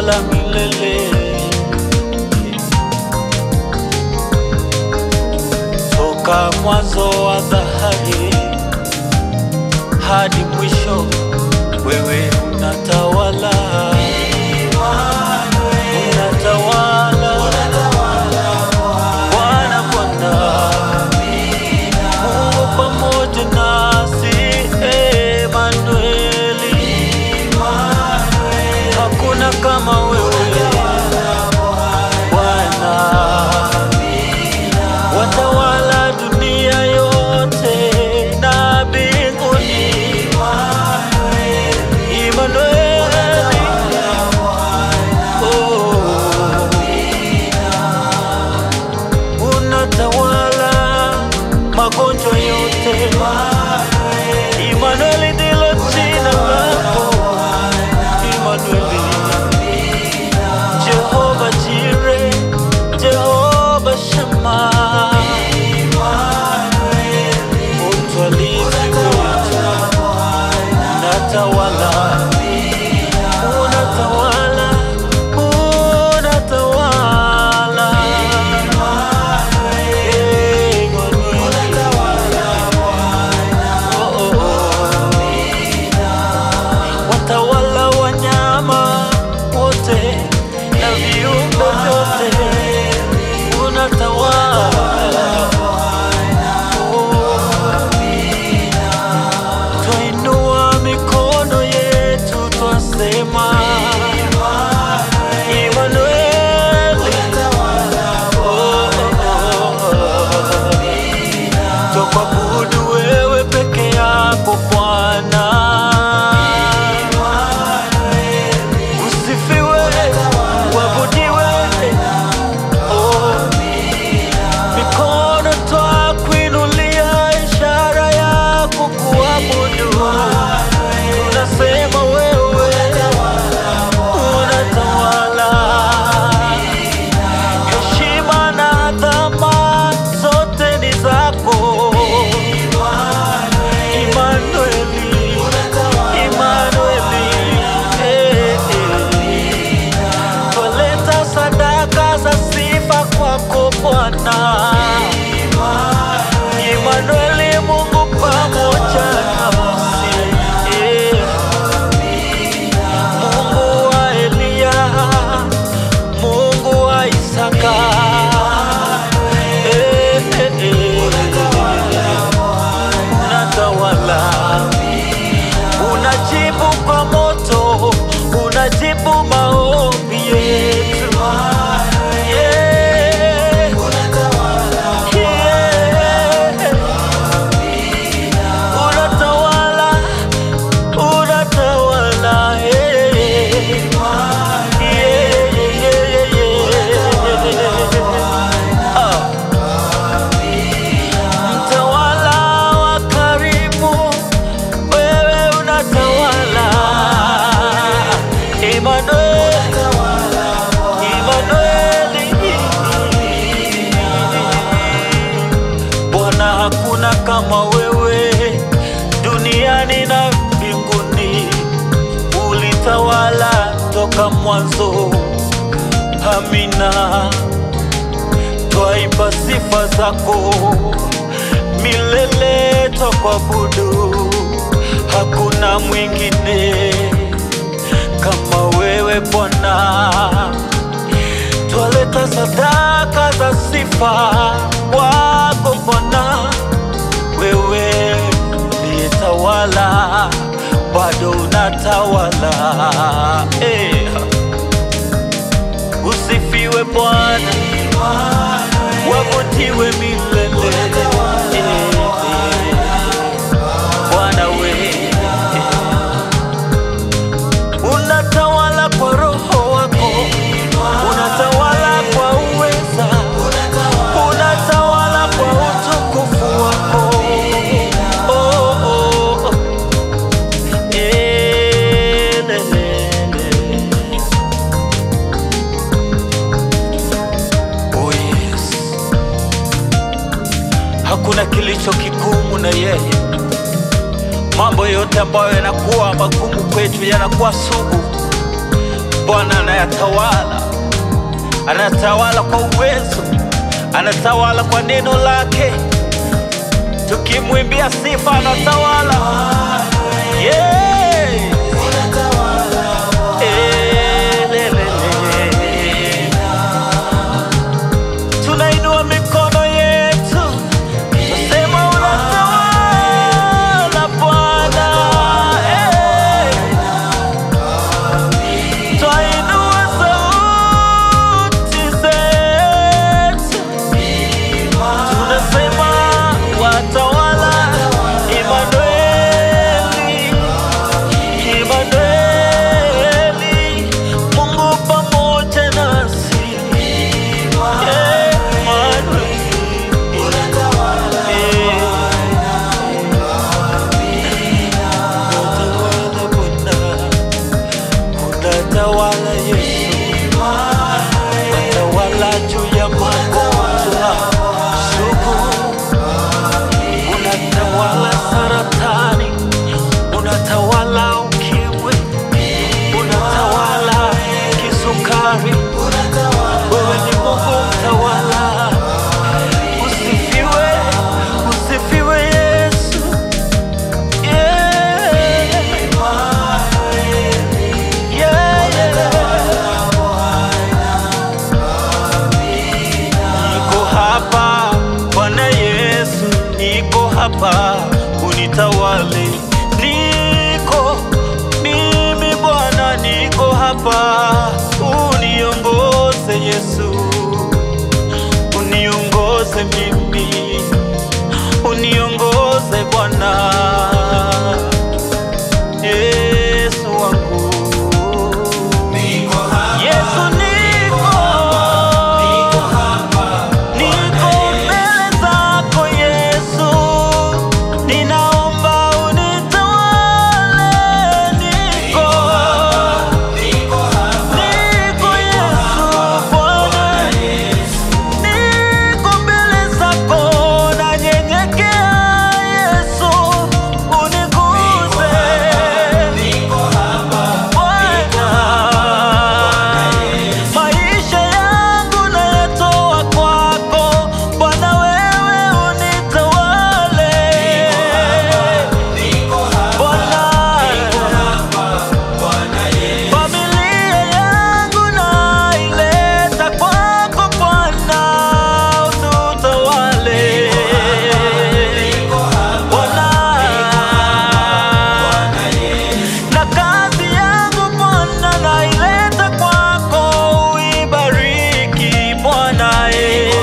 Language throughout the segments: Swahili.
unatawala milele. Toka mwanzo wa dhahari hadi mwisho, wewe unatawala, unatawala Bwana, Bwana Mungu pamoja nasi, Emanueli, hakuna kama wewe Bwana, watawala dunia yote na mbinguni. Emanueli, oh, unatawala magonjwa yote. Emanueli ndilo jina lako, Emanueli. Jehova Jire, Jehova Shama, utwalizi wetu, unatawala, unatawala, unatawala. Eh, Emanueli. Oh, oh, oh. watawala wanyama wote na viumbe vyote, unatawala. Oh. Twainua mikono yetu twasema, Emanueli. Oh, oh, oh. Twakuabudu wewe peke yako Bwana. Usifiwe, uabudiwe. Oh, mikono twakuinulia, ishara ya kukuabudu. Tunasema wewe unatawala. Heshima na adhama zote ni zako. Emanueli, Emanueli, eh, eh. Twaleta sadaka za sifa kwako Bwana. Emanueli, Mungu pamoja nasi. Eh. Mungu wa Eliya, Mungu wa Isaka. Eh, eh, eh. Unatawala, unajibu kwa moto, unajibu maombi yetu. Yeah. Yeah. Unatawala, unatawala, eh. Yeah, yeah, yeah, yeah. Ah. Mtawala wa karibu, wewe unatawala. Emmanuel, Emmanueli. Bwana, hakuna kama wewe duniani na mbinguni. Ulitawala toka mwanzo. Amina twaipa sifa zako milele, twakuabudu. Hakuna mwingine kama wewe Bwana. Twaleta sadaka za sifa kwako Bwana, wewe uliyetawala, bado unatawala eh. Usifiwe Bwana, wabutiwe milele. Eh, eh. Bwana we unatawala kwa roho wako, unatawala kwa uweza, unatawala kwa utukufu wako. Oh, oh, oh. Eh, le, le, le. Oh yes. Hakuna kilicho kigumu na yeye. Mambo yote ambayo yanakuwa magumu kwetu yanakuwa sugu. Bwana anayatawala, anatawala kwa uwezo, anatawala kwa neno lake. Tukimwimbia sifa, anatawala yeah. Eh, le, le, le. Tunainua mikono yetu Nasema unatawala Bwana, eh. Twainua sauti zetu, tunasema watawala, Imanueli, Imanueli, Mungu pamoja nasi, Emmanuel. Unatawala Bwana, unatawala Yesu, unatawala juu ya magonjwa sugu, unatawala saratani, unatawala ukimwi, unatawala kisukari. Wewe ni Mungu mtawala, usifiwe, usifiwe Yesu. Yeah. Yeah, yeah. Niko hapa Bwana Yesu, niko hapa unitawale. Niko mimi Bwana, niko hapa uniongoze Yesu, uniongoze mimi, uniongoze Bwana Yesu wangu. Yesu niko, niko mbele zako Yesu, ninaomba unitawale. Niko, niko Yesu Bwana, niko mbele zako nanyenyekea Yesu, uniguze Bwana, maisha yangu nayatoa kwako Bwana, wewe unitawale Bwana, familia yangu naileta kwako Bwana, ututawale Bwana na kazi yangu Bwana naileta kwako, uibariki Bwana eh.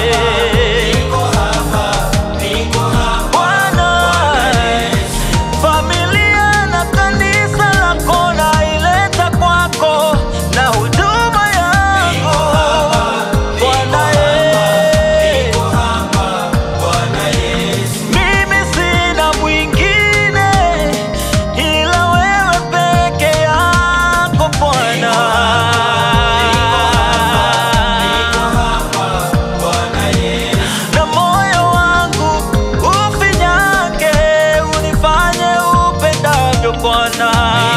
Bwana, familia na kanisa lako naileta kwako, na huduma yangu Bwana eh. Mimi sina mwingine ila wewe peke yako Bwana. Na moyo wangu ufinyange, unifanye upendavyo Bwana.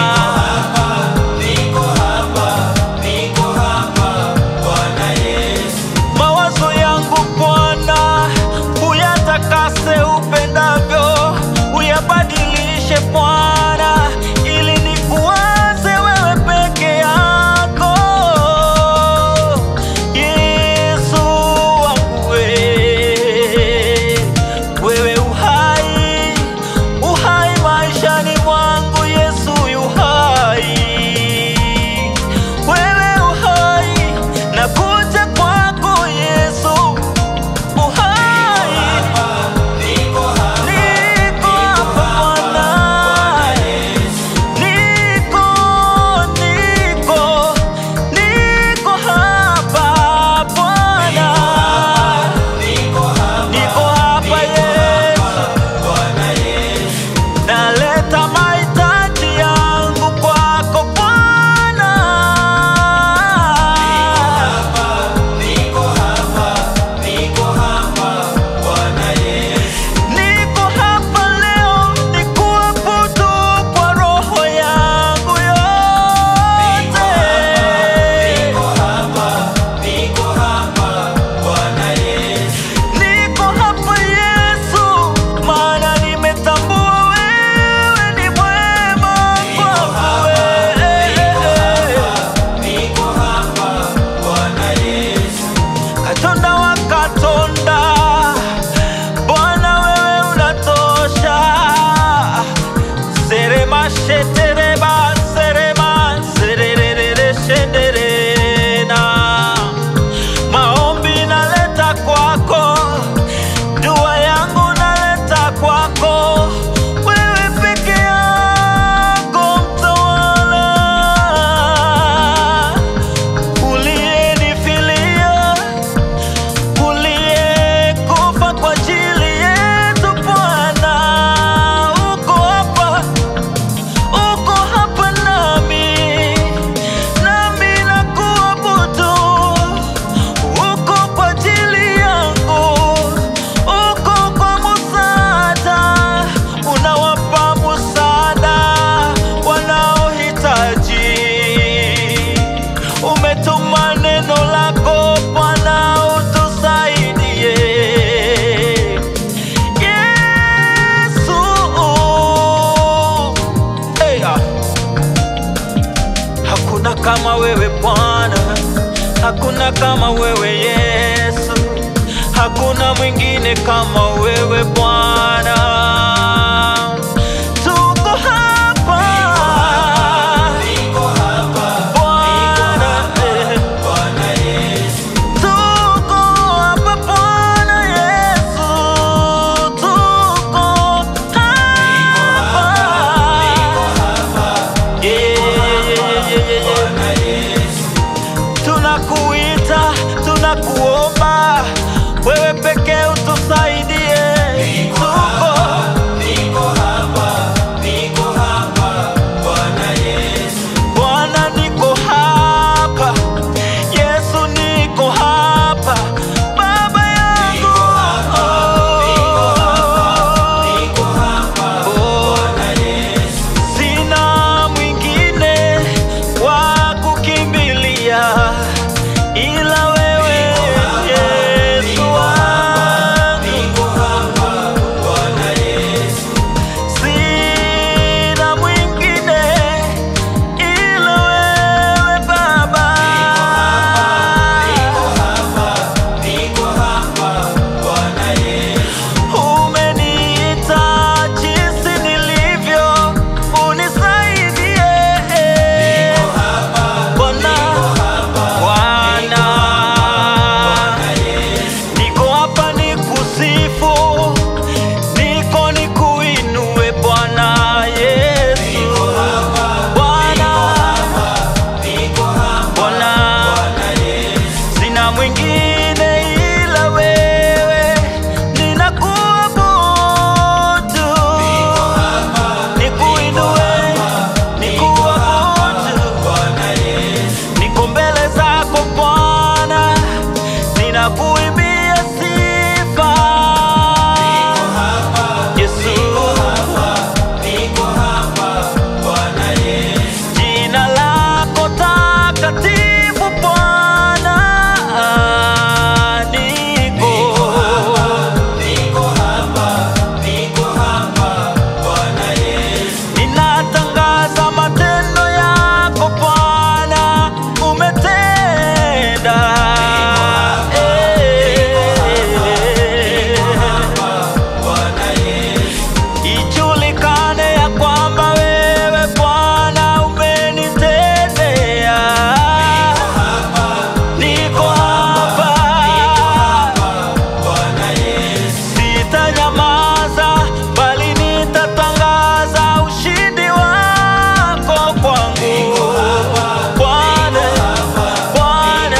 Mawazo yangu Bwana, uyatakase upendavyo, uyabadilishe Bwana, ili nikuwaze wewe peke yako. Yesu wangu we, wewe uhai, uhai maishani mwangu, Yesu yuhai wewe uhai, nakuja kwako Yesu uhai, niko hapa Bwana, niko niko niko hapa Bwana, niko hapa Yesu, naleta mahitaji yangu kwako Bwana. Niko hapa leo nikuabudu kwa roho yangu yote. shetereba serema sererere shenderena maombi naleta kwako dua yangu naleta kwako wewe peke yako mtawala uliyenifilia uliyekufa kwa ajili yetu Bwana, uko hapa, uko hapa nami, nami nakuabudu. Uko kwa ajili yangu, uko kwa msaada, unawapa msaada wanaohitaji. Umetuma neno lako Bwana, utusaidie. Yesu, hey, ah. Hakuna kama wewe Bwana, hakuna kama wewe Yesu, hakuna mwingine kama wewe Bwana. Tuko hapa Bwana, eh. Tuko hapa Bwana Yesu, tuko hapa. Yeah, yeah, yeah, yeah, yeah. Tunakuita, tunakuomba wewe pekee utusaidie. Tuko Bwana, niko hapa. Yesu, niko hapa. Baba yangu. Oh. Sina mwingine wa kukimbilia ila wewe Yesu wangu. Sina mwingine ila wewe Baba. Umeniita jinsi nilivyo, unisaidie. Bwana, Bwana, niko hapa nikusifu, niko nikuinue Bwana Yesu. Bwana, Bwana, sina mwingine ila wewe, ninakuabudu, nikuinue, nikuabudu, niko mbele zako Bwana, ninakuimbia sifa Yesu. Jina lako takatifu Bwana, niko ninatangaza matendo yako Bwana, umetenda Eh. Ijulikane ya kwamba wewe Bwana umenitendea. Niko hapa, sitanyamaza, bali nitatangaza ushindi wako kwangu. Bwana, Bwana,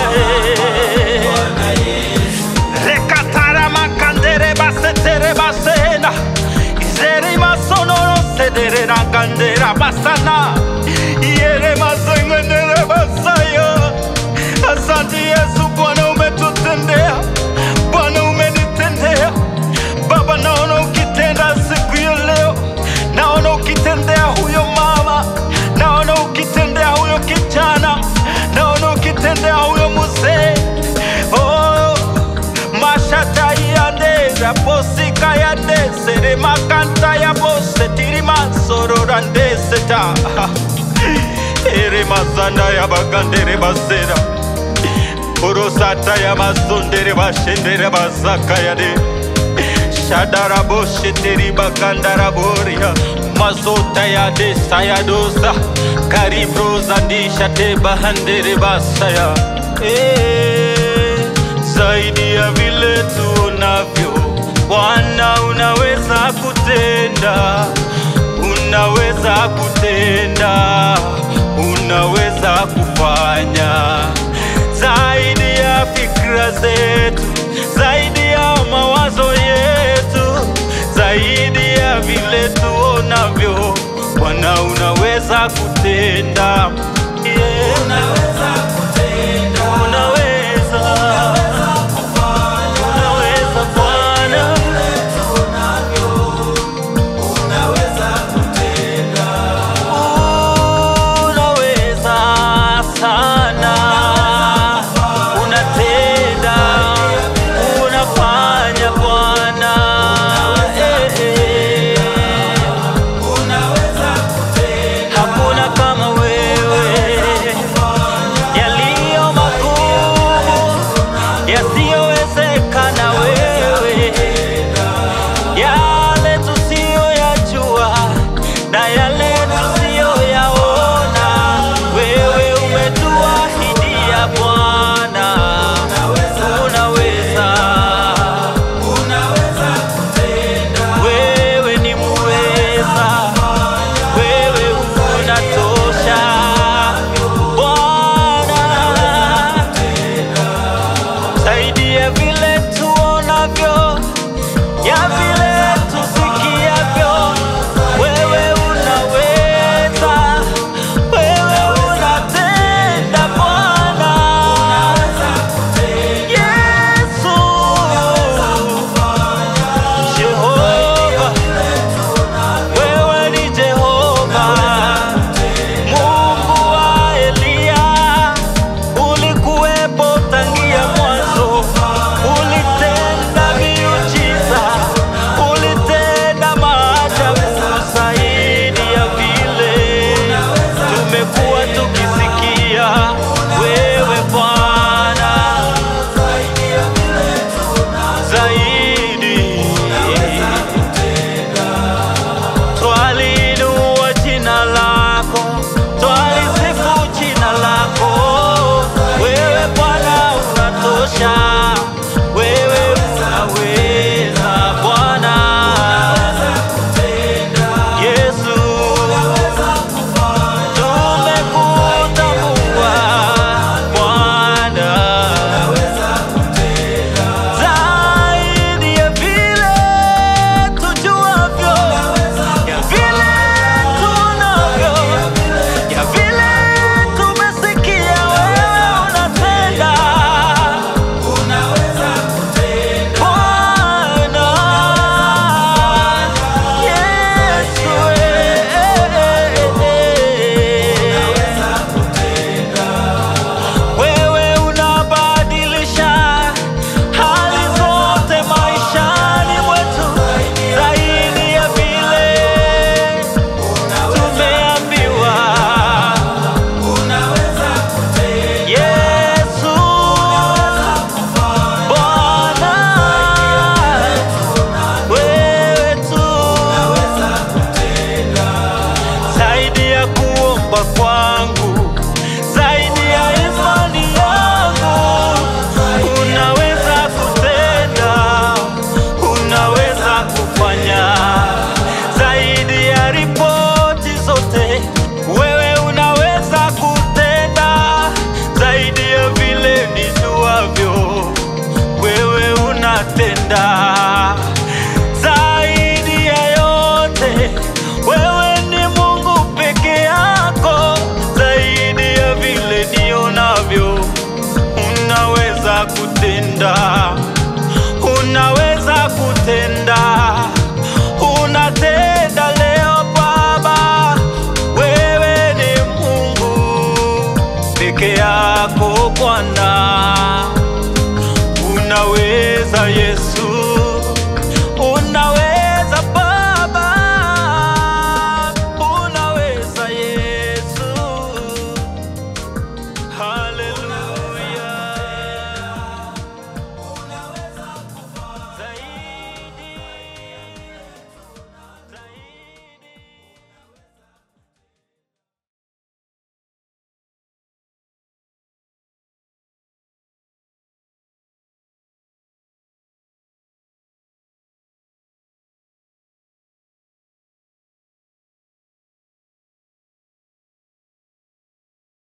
rekatara makandere basetere basena izere masonoro sedere rakandera basana iere masengenere basaya asante yesu bwana umetutendea bwana umenitendea baba naona ukitenda siku ya leo naona ukitendea huyo mama naona ukitendea huyo kijana naona ukitendea huyo mzee oh, mashata yandera posika yandesere makanta ya bose tirima sorora ndeseta ere mazanda ya bagandere basera Urusata ya masundere bashendere basaka ya de Shadarabo sheteri bakandara boria mazota ya desa ya dosa karibroza ndisha teba handere basaya eh, zaidi ya vile tuonavyo Bwana unaweza kutenda, unaweza kutenda, unaweza kufanya zaidi ya fikra zetu, zaidi ya mawazo yetu, zaidi ya vile tuonavyo. Bwana unaweza kutenda, yeah. Unaweza kutenda, unaweza, unaweza Bwana. Unaweza sana, unatenda, unafanya Bwana, eh, eh. Hakuna kama wewe, yaliyo makuu yasiyowezekana wewe yale tusiyoyajua na yale tusiyoyaona, wewe umetuahidia Bwana, unaweza, wewe ni muweza, wewe unatosha Bwana zaidi ya vile tuonavyo, ya vile tusikiavyo. Wewe unaweza, wewe unatenda Bwana. Yesu, Jehova, wewe ni Jehova, Mungu wa Eliya ulikuwepo tangia mwanzo, ulitenda miujiza, ulitenda maajabu zaidi ya vile tumekuwa tukisikia. Wewe Bwana, zaidi twaliinua jina lako, twalisifu jina lako. Wewe Bwana unatosha, wewe unaweza Bwana Yesu, tumekutambua Bwana zaidi ya vile tujuavyo, ya vile tunavyo, ya vile tumesikia, wewe unatenda Bwana Yesu, wewe unabadilisha hali zote maishani mwetu, zaidi ya vile tumeambiwa. Yesu Bwana, wewe tu zaidi ya kuomba kwa